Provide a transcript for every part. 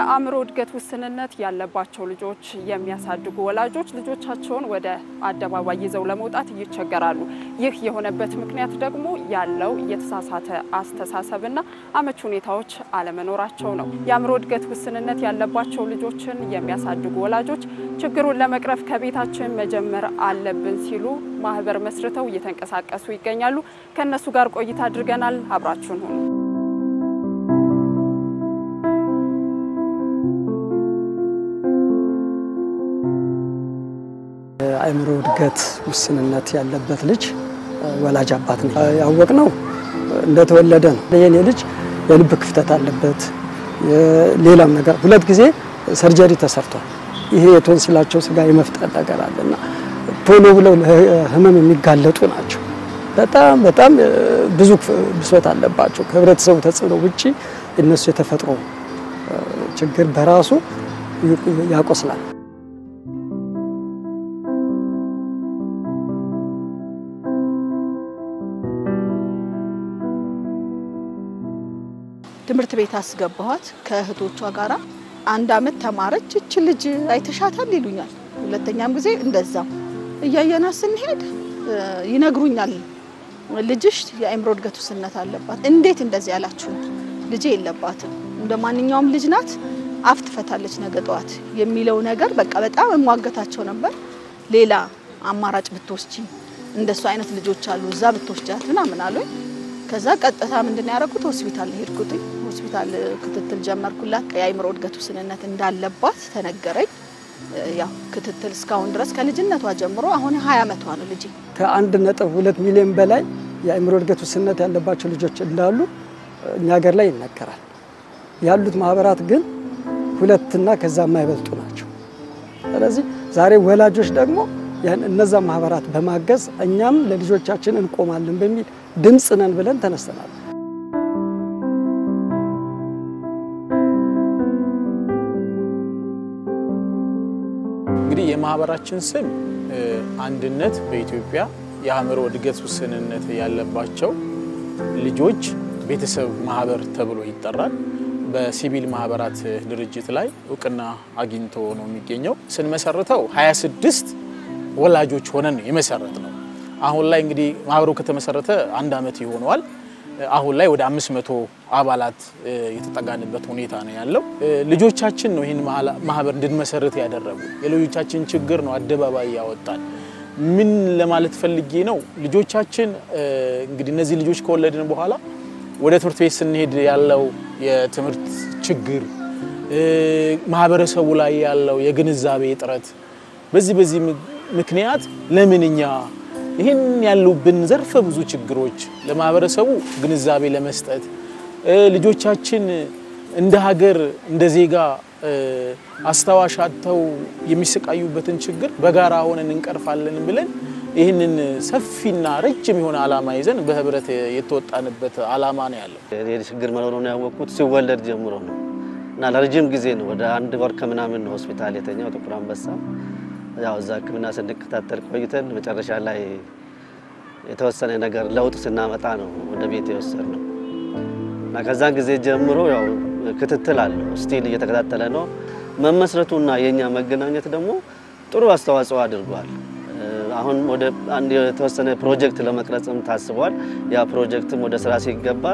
የአእምሮ እድገት ውስንነት ያለባቸው ልጆች የሚያሳድጉ ወላጆች ልጆቻቸውን ወደ አደባባይ ይዘው ለመውጣት ይቸገራሉ። ይህ የሆነበት ምክንያት ደግሞ ያለው የተሳሳተ አስተሳሰብና አመች ሁኔታዎች አለመኖራቸው ነው። የአእምሮ እድገት ውስንነት ያለባቸው ልጆችን የሚያሳድጉ ወላጆች ችግሩን ለመቅረፍ ከቤታችን መጀመር አለብን ሲሉ ማህበር መስርተው እየተንቀሳቀሱ ይገኛሉ። ከእነሱ ጋር ቆይታ አድርገናል። አብራችሁን ሁኑ። የአእምሮ እድገት ውስንነት ያለበት ልጅ ወላጅ አባት ነው ያወቅነው እንደተወለደ ነው። የኔ ልጅ የልብ ክፍተት አለበት፣ ሌላም ነገር ሁለት ጊዜ ሰርጀሪ ተሰርቷል። ይሄ የቶንሲላቸው ስጋ የመፍጠር ነገር አለና ቶሎ ብለው ለህመም የሚጋለጡ ናቸው። በጣም በጣም ብዙ ብሶት አለባቸው። ከህብረተሰቡ ተጽዕኖ ውጪ የነሱ የተፈጥሮ ችግር በራሱ ያቆስላል። ትምህርት ቤት አስገባኋት ከእህቶቿ ጋራ አንድ አመት ተማረች። እች ልጅ አይተሻታል ይሉኛል። ሁለተኛም ጊዜ እንደዛው እያየናት ስንሄድ ይነግሩኛል፣ ልጅሽ የአእምሮ እድገት ውስንነት አለባት። እንዴት እንደዚህ ያላችሁን? ልጄ የለባትም፣ እንደ ማንኛውም ልጅ ናት፣ አፍ ትፈታለች ነገ ጠዋት የሚለው ነገር በቃ በጣም እሟገታቸው ነበር። ሌላ አማራጭ ብትወስጂ እንደሱ አይነት ልጆች አሉ እዛ ብትወስጃት ምናምን አሉኝ። ከዛ ቀጥታ ምንድን ያደረኩት ሆስፒታል ሄድኩት። ሆስፒታል ክትትል ጀመርኩላት። የአእምሮ እድገት ውስንነት እንዳለባት ተነገረኝ። ያው ክትትል እስካሁን ድረስ ከልጅነቷ ጀምሮ አሁን ሀያ አመቷ ነው ልጅ። ከአንድ ነጥብ ሁለት ሚሊዮን በላይ የአእምሮ እድገት ውስንነት ያለባቸው ልጆች እንዳሉ እኛ ሀገር ላይ ይነገራል። ያሉት ማህበራት ግን ሁለትና ከዛ የማይበልጡ ናቸው። ስለዚህ ዛሬ ወላጆች ደግሞ እነዛ ማህበራት በማገዝ እኛም ለልጆቻችን እንቆማለን በሚል ድምፅ ነን ብለን ተነስተናል። እንግዲህ የማህበራችን ስም አንድነት በኢትዮጵያ የአእምሮ እድገት ውስንነት ያለባቸው ልጆች ቤተሰብ ማህበር ተብሎ ይጠራል። በሲቪል ማህበራት ድርጅት ላይ እውቅና አግኝቶ ነው የሚገኘው። ስንመሰርተው 26 ወላጆች ሆነን የመሰረት ነው። አሁን ላይ እንግዲህ ማህበሩ ከተመሰረተ አንድ አመት ይሆነዋል። አሁን ላይ ወደ 500 አባላት የተጠጋንበት ሁኔታ ነው ያለው። ልጆቻችን ነው ይህን ማህበር እንድንመሰርት ያደረጉ። የልጆቻችን ችግር ነው አደባባይ ያወጣል። ምን ለማለት ፈልጌ ነው? ልጆቻችን እንግዲህ እነዚህ ልጆች ከወለድን በኋላ ወደ ትምህርት ቤት ስንሄድ ያለው የትምህርት ችግር፣ ማህበረሰቡ ላይ ያለው የግንዛቤ እጥረት፣ በዚህ በዚህ ምክንያት ለምን እኛ ይህን ያሉብን ዘርፈ ብዙ ችግሮች ለማህበረሰቡ ግንዛቤ ለመስጠት ልጆቻችን እንደ ሀገር እንደ ዜጋ አስታዋሽ አጥተው የሚሰቃዩበትን ችግር በጋራ ሆነን እንቀርፋለን ብለን ይህንን ሰፊና ረጅም የሆነ ዓላማ ይዘን በህብረት የተወጣንበት ዓላማ ነው ያለው። ችግር መኖሩን ያወቅኩት ሲወለድ ጀምሮ ነው እና ለረጅም ጊዜ ነው ወደ አንድ ወር ከምናምን ነው ሆስፒታል የተኛው ጥቁር አንበሳ ያው እዛ ሕክምና ስንከታተል ቆይተን መጨረሻ ላይ የተወሰነ ነገር ለውጥ ስናመጣ ነው ወደ ቤት የወሰድ ነው እና ከዛን ጊዜ ጀምሮ ያው ክትትል አለው ስቲል እየተከታተለ ነው። መመስረቱና የእኛ መገናኘት ደግሞ ጥሩ አስተዋጽኦ አድርጓል። አሁን ወደ አንድ የተወሰነ ፕሮጀክት ለመቅረጽም ታስቧል። ያ ፕሮጀክትም ወደ ስራ ሲገባ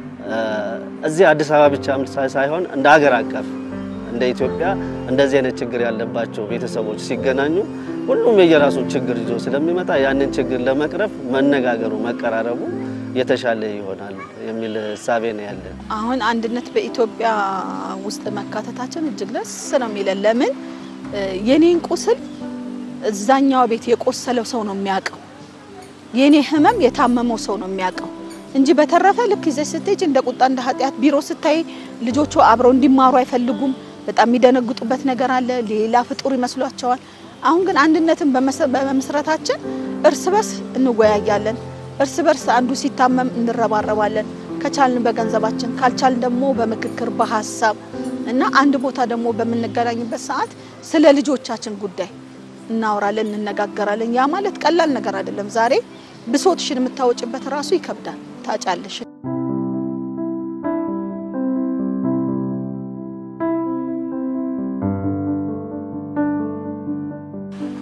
እዚህ አዲስ አበባ ብቻ ሳይሆን እንደ ሀገር አቀፍ እንደ ኢትዮጵያ እንደዚህ አይነት ችግር ያለባቸው ቤተሰቦች ሲገናኙ ሁሉም የየራሱን ችግር ይዞ ስለሚመጣ ያንን ችግር ለመቅረፍ መነጋገሩ፣ መቀራረቡ የተሻለ ይሆናል የሚል እሳቤ ነው ያለን። አሁን አንድነት በኢትዮጵያ ውስጥ መካተታችን እጅግ ደስ ነው የሚለን። ለምን የኔን ቁስል እዛኛው ቤት የቆሰለው ሰው ነው የሚያውቀው። የኔ ህመም የታመመው ሰው ነው የሚያውቀው እንጂ በተረፈ ልክ ይዘሽ ስትሄጂ እንደ ቁጣ እንደ ኃጢአት ቢሮ ስታይ ልጆቹ አብረው እንዲማሩ አይፈልጉም። በጣም የሚደነግጡበት ነገር አለ። ሌላ ፍጡር ይመስሏቸዋል። አሁን ግን አንድነትን በመመስረታችን እርስ በርስ እንወያያለን። እርስ በርስ አንዱ ሲታመም እንረባረባለን። ከቻልን በገንዘባችን ካልቻልን ደግሞ በምክክር በሀሳብ እና አንድ ቦታ ደግሞ በምንገናኝበት ሰዓት ስለ ልጆቻችን ጉዳይ እናወራለን፣ እንነጋገራለን። ያ ማለት ቀላል ነገር አይደለም። ዛሬ ብሶትሽን የምታወጭበት ራሱ ይከብዳል። ታጫለሽ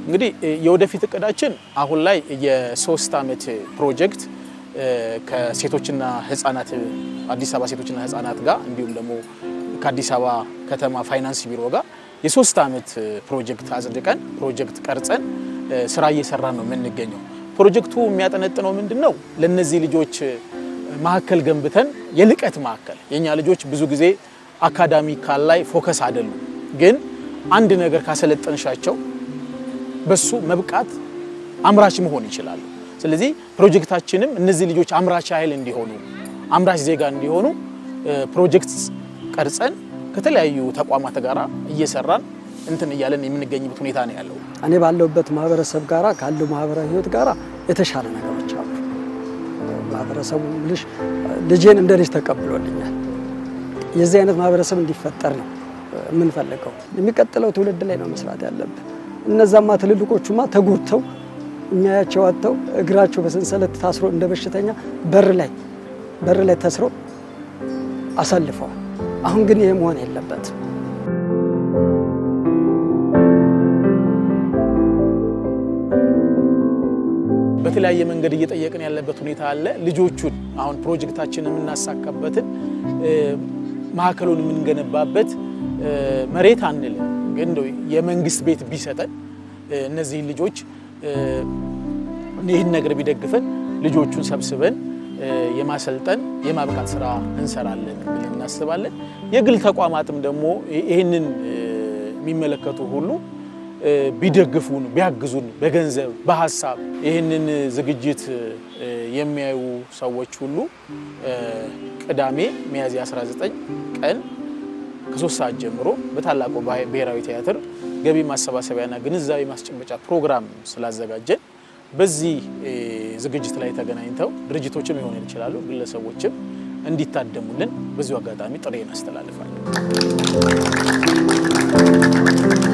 እንግዲህ የወደፊት እቅዳችን አሁን ላይ የሶስት ዓመት ፕሮጀክት ከሴቶችና ህጻናት አዲስ አበባ ሴቶችና ህጻናት ጋር እንዲሁም ደግሞ ከአዲስ አበባ ከተማ ፋይናንስ ቢሮ ጋር የሶስት ዓመት ፕሮጀክት አጽድቀን ፕሮጀክት ቀርጸን ስራ እየሰራን ነው የምንገኘው። ፕሮጀክቱ የሚያጠነጥነው ምንድን ነው? ለእነዚህ ልጆች ማዕከል ገንብተን የልቀት ማዕከል የእኛ ልጆች ብዙ ጊዜ አካዳሚካል ላይ ፎከስ አይደሉም፣ ግን አንድ ነገር ካሰለጠንሻቸው በሱ መብቃት አምራች መሆን ይችላሉ። ስለዚህ ፕሮጀክታችንም እነዚህ ልጆች አምራች ኃይል እንዲሆኑ አምራች ዜጋ እንዲሆኑ ፕሮጀክት ቀርጸን ከተለያዩ ተቋማት ጋር እየሰራን እንትን እያለን የምንገኝበት ሁኔታ ነው ያለው። እኔ ባለሁበት ማህበረሰብ ጋራ ካለው ማህበራዊ ህይወት ጋራ የተሻለ ነገሮች አሉ። ማህበረሰቡ ልጅ ልጄን እንደ ልጅ ተቀብሎልኛል። የዚህ አይነት ማህበረሰብ እንዲፈጠር ነው የምንፈልገው። የሚቀጥለው ትውልድ ላይ ነው መስራት ያለብን። እነዛማ ትልልቆቹማ ተጎድተው የሚያያቸው አጥተው እግራቸው በሰንሰለት ታስሮ እንደ በሽተኛ በር ላይ በር ላይ ተስሮ አሳልፈዋል። አሁን ግን ይሄ መሆን የለበትም። በተለያየ መንገድ እየጠየቅን ያለበት ሁኔታ አለ። ልጆቹን አሁን ፕሮጀክታችንን የምናሳካበትን ማዕከሉን የምንገነባበት መሬት አንልም፣ ግን እንደው የመንግስት ቤት ቢሰጠን እነዚህን ልጆች ይህን ነገር ቢደግፈን ልጆቹን ሰብስበን የማሰልጠን የማብቃት ስራ እንሰራለን ብለን እናስባለን። የግል ተቋማትም ደግሞ ይህንን የሚመለከቱ ሁሉ ቢደግፉን ቢያግዙን በገንዘብ በሀሳብ ይህንን ዝግጅት የሚያዩ ሰዎች ሁሉ ቅዳሜ ሚያዝያ 19 ቀን ከሶስት ሰዓት ጀምሮ በታላቁ ብሔራዊ ቲያትር ገቢ ማሰባሰቢያና ግንዛቤ ማስጨበጫ ፕሮግራም ስላዘጋጀን በዚህ ዝግጅት ላይ ተገናኝተው ድርጅቶችም ሊሆኑ ይችላሉ፣ ግለሰቦችም እንዲታደሙልን በዚሁ አጋጣሚ ጥሪ እናስተላልፋለን።